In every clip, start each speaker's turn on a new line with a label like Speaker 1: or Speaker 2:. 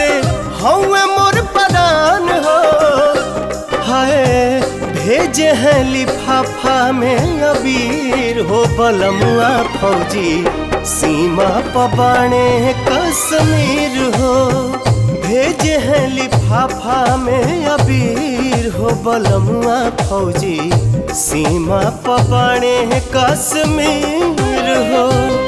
Speaker 1: हौवे मोर परान हो हाय भेजे हैं लिफाफा में अबीर हो बलमुआ फौजी सीमा पबाने कश्मीर हो भेजे हैं लिफाफा में अबीर हो बलमुआ फौजी सीमा पबाने कश्मीर हो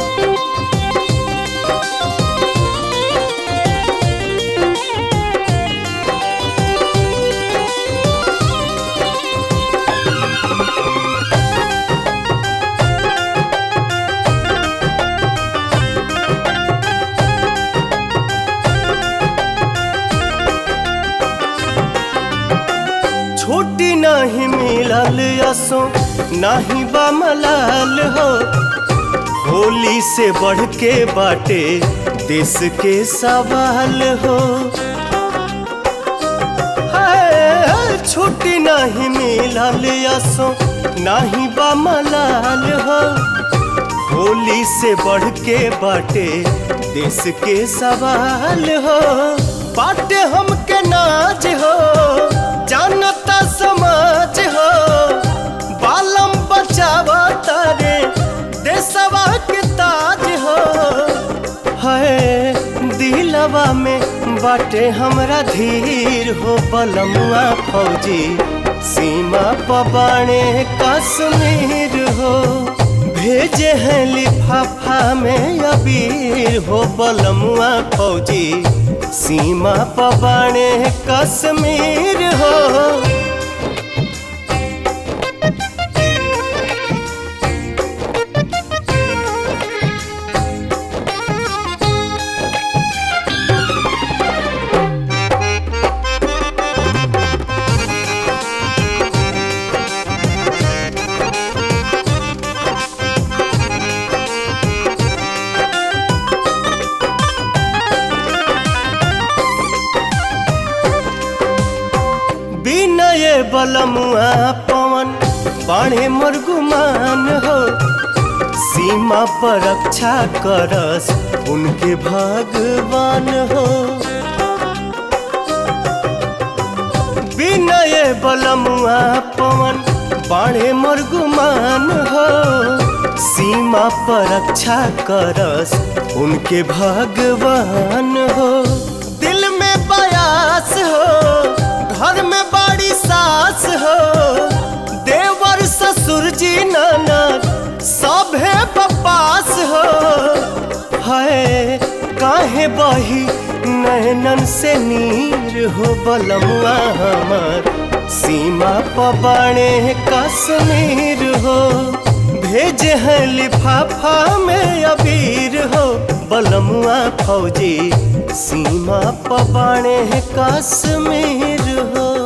Speaker 1: छुट्टी नहीं मिलल असो नहीं बा मलाल हो होली से बढ़ के बाटे देश के सवाल हो हाय, छुट्टी नहीं मिलल असो नहीं बा मलाल हो होली से बढ़ के बाटे देश के सवाल हो बाटे हमके नाज हो जानता समाज हो बालम बचावा तारे देशवा के ताज हो है दिलवा में बाटे हमरा धीर हो बलमुआ फौजी सीमा पबाने कश्मीर हो भेजे हैं लिफाफा में अबीर हो बलमुआ फौजी सीमा पबाने कश्मीर हो बिनय बलमुआ पवन बाणे मुर्गुमान हो सीमा पर रक्षा करस उनके भगवान हो बिनय बलमुआ पवन बाणे मुर्गुमान हो सीमा पर रक्षा करस उनके भगवान हो दिल में बयास हो घर में बड़ी सास हो देवर ससुर जी ननद सभे बपास हो है काहे बही नैनन से नीर हो बलमुआ हमार सीमा पबाणे कश्मीर हो भेजे हैं लिफाफा में अबीर हो बलमुआ फौजी सीमा पबाणे कश्मीर हो